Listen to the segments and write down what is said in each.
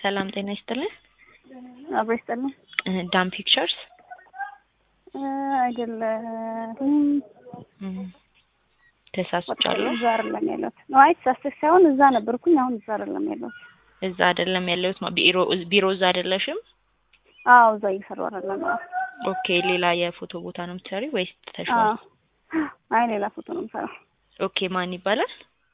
ሰላም ጤና ይስጥልን። አብሮ ይስጥልን። ዳም ፒክቸርስ አይደለም ተሳስቻለሁ። እዛ አይደለም ያለሁት። አይ ተሳስተሽ ሳይሆን እዛ ነበርኩኝ። አሁን እዛ አይደለም ያለሁት። እዛ አይደለም ያለሁት። ማ- ቢሮ ቢሮ እዛ አይደለሽም? አዎ እዛ እየሰራሁ አይደለም። አዎ ኦኬ። ሌላ የፎቶ ቦታ ነው የምትሰሪ ወይስ ተሽዋል? አዎ። አይ ሌላ ፎቶ ነው የምሰራው። ኦኬ። ማን ይባላል?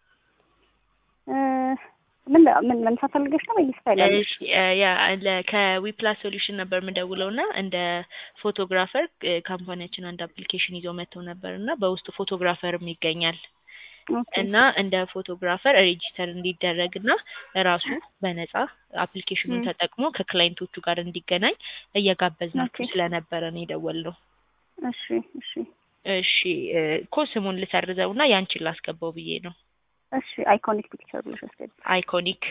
እ ምን ምን ለምሳሌ ፈልገሽ ነው ወይስ ፋይል እሺ፣ እ ያ ለ- ከዊፕላስ ሶሉሽን ነበር የምደውለው እና እንደ ፎቶግራፈር እ ካምፓኒያችን አንድ አፕሊኬሽን ይዞ መጥተው ነበር እና በውስጡ ፎቶግራፈርም ይገኛል ኦኬ እና እንደ ፎቶግራፈር ሬጂስተር እንዲደረግ እና ራሱ በነጻ አፕሊኬሽኑን ም። ተጠቅሞ ከክላይንቶቹ ጋር እንዲገናኝ እየጋበዝናችሁ ኦኬ። ስለነበረ ነው የደወልነው። እሺ እሺ እሺ እ እኮ ስሙን ልሰርዘው እና ያንቺን ላስገባው ብዬ ነው። እሺ አይኮኒክ ፒክቸር ብለሽ አስገቢ። አይኮኒክ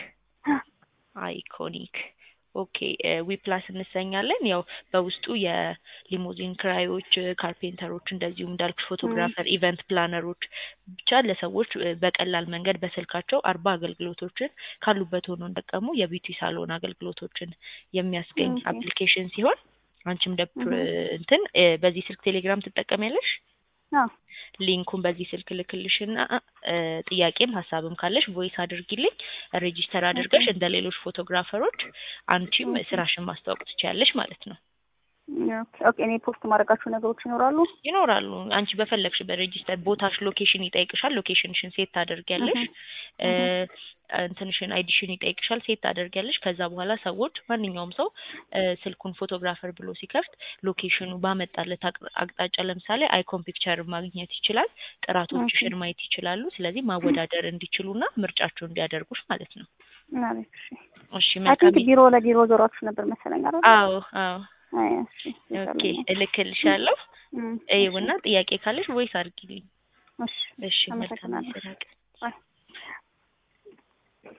አይኮኒክ ኦኬ ዊፕላስ እንሰኛለን። ያው በውስጡ የሊሞዚን ክራዮች፣ ካርፔንተሮች እንደዚሁም እንዳልኩሽ ፎቶግራፈር፣ ኢቨንት ፕላነሮች ብቻ ለሰዎች እ በቀላል መንገድ በስልካቸው አርባ አገልግሎቶችን ካሉበት ሆኖ እንደቀሙ የቢዩቲ ሳሎን አገልግሎቶችን የሚያስገኝ ኦኬ። አፕሊኬሽን ሲሆን አንቺም ደ እህ። እንትን እ በዚህ ስልክ ቴሌግራም ትጠቀሚያለሽ? አዎ ሊንኩን በዚህ ስልክ ልክልሽና እ ጥያቄም ሀሳብም ካለሽ ቮይስ አድርጊልኝ። ሬጂስተር አድርገሽ ኦኬ። እንደ ሌሎች ፎቶግራፈሮች አንቺም ኦኬ። ስራሽን ማስተዋወቅ ትችያለሽ ማለት ነው። ኦኬ ኦኬ። እኔ ፖስት ማድረጋቸው ነገሮች ይኖራሉ። ይኖራሉ። አንቺ በፈለግሽ በሬጂስተር ቦታሽ ሎኬሽን ይጠይቅሻል። ሎኬሽንሽን ሴት ታደርጊያለሽ። እህ እ እንትንሽን አይዲሽን ይጠይቅሻል። ሴት ታደርጊያለሽ። ከዛ በኋላ ሰዎች ማንኛውም ሰው እ ስልኩን ፎቶግራፈር ብሎ ሲከፍት ሎኬሽኑ ባመጣለት አቅ- አቅጣጫ ለምሳሌ አይኮን ፒክቸር ማግኘት ይችላል። ጥራቶችሽን ማየት ይችላሉ። ስለዚህ ማወዳደር እንዲችሉና ምርጫቸው እንዲያደርጉሽ ማለት ነው። አሪፍ እሺ። እሺ አይ መልካም ቲንክ ቢሮ ለቢሮ ዞራችሁ ነበር መሰለኝ አይደል? አዎ አዎ አይ እሺ። ኦኬ እልክልሻለሁ። እም፣ ይኸውና ጥያቄ ካለሽ ቮይስ አድርጊልኝ። እሺ እሺ መልካም አመሰግናለሁ። ስራ ቀን